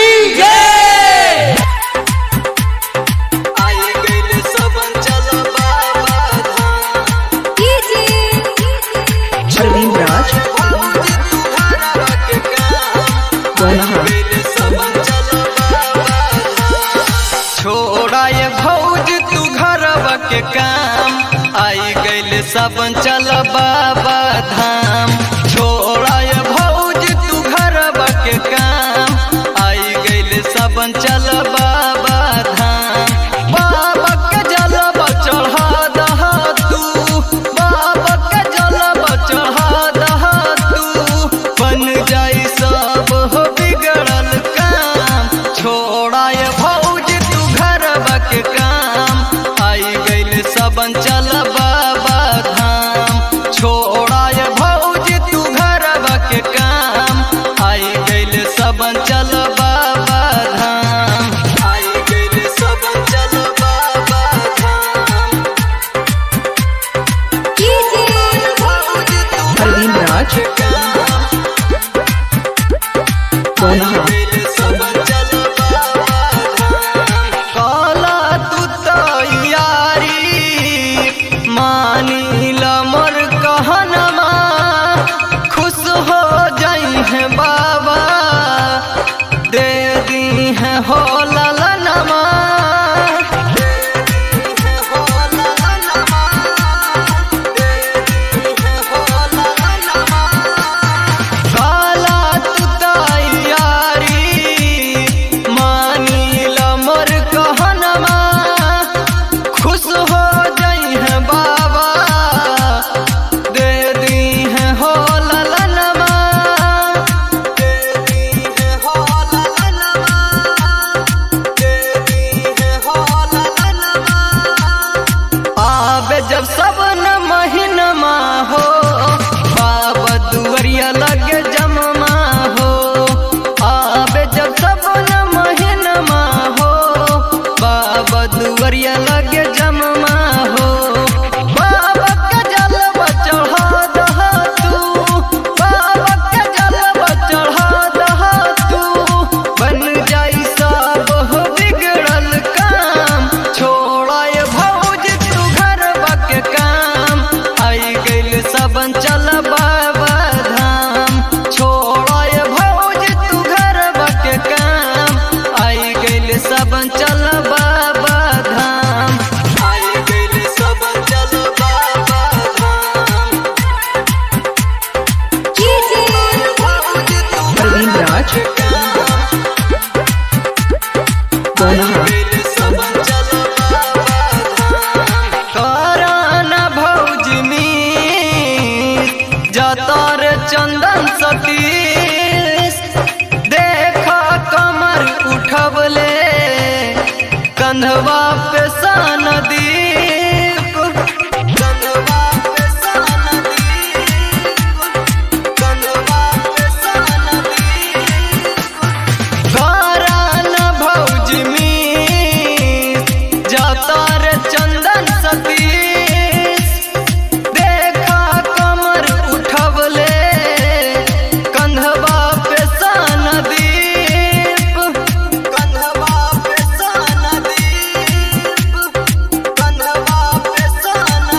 जय आई गइल सबन चल बाबा धाम Praveen Raj, भौजी तू घरवा के काम Donaha, गइल सबन चल बाबा धाम छोड़ा ये भौज तू घरवा के काम आई गइल सबन चल बाबा धाम छोड़ा ये भौज तू घरवा के काम आई गइल सबन चल बाबा धाम बाबा के जलवा चढ़ा दहा तू बाबा के जलवा चढ़ा दहा तू बन जाई सब हो बिगड़ल काम छोड़ा ये भौज तू घरवा के काम आई गइल सबन चल बाबा धाम छोड़ा ये भौज तू घरवा के काम आई गइल सबन चल बाबा धाम आई गइल सबन चल बाबा धाम भौज तू Praveen Raj, Donaha, काला तू तैयारी मानिल मोर कहनमा खुश हो जाई है बाबा दे दी है हो ललनमा काला तू तैयारी मानिल मोर कहनमा खुश हो जाई है बाबा दे दी है हो ललनमा दे दी है हो ललनमा दे दी है हो ललनमा आबे जब सब न महीनमा हो बाबा दुवरिया लगे जममा हो आबे जब सब न महीनमा हो बाबा दुवरिया लगे जममा हो बाबा के जलवा चढ़ा दहा तू बाबा के जलवा चढ़ा दहा तू बन जाई सब हो बिगड़ल काम छोड़ा ये भौज तू घरवा के काम आई गइल सबन चल बाबा धाम छोड़ा ये भौज तू घरवा के काम आई गइल सबन चल बाबा धाम आई गइल सबन चल बाबा धाम भौज तू Praveen Raj, Donaha, कराना भौज में जतर चंदन सतीश देखा कमर उठबले कंधवा पे सन दीप कंधवा पे सन दीप कंधवा पे सन दीप करान भौज में जातर चंदन सतीश देखा कमर उठबले कंधवा पे सन दीप कंधवा पे सन दीप कंधवा पे सन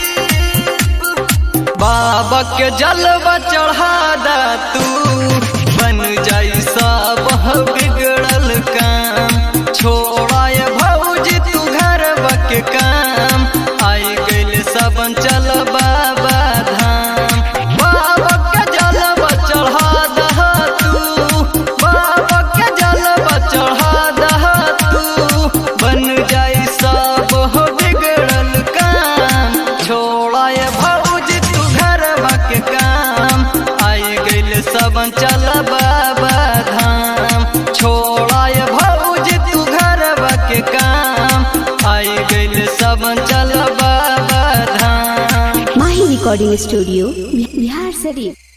दीप बाबा के जलवा चढ़ा दा तू बन जाई सब बिगड़ल काम छोड़ा ये भौज तू घर के काम आई गइल सबन चल बाबा धाम बाबा के जलवा चढ़ा दहा तू बाबा के जलवा चढ़ा दहा तू बन जाई सब हो बिगड़ल काम छोड़ा ये भौज तू घरवा के काम आई गइल सबन चल बाबा धाम छोड़ा ये भौज तू घरवा के काम आई गइल सबन चल बाबा धाम माही रिकॉर्डिंग स्टूडियो बिहार शरीफ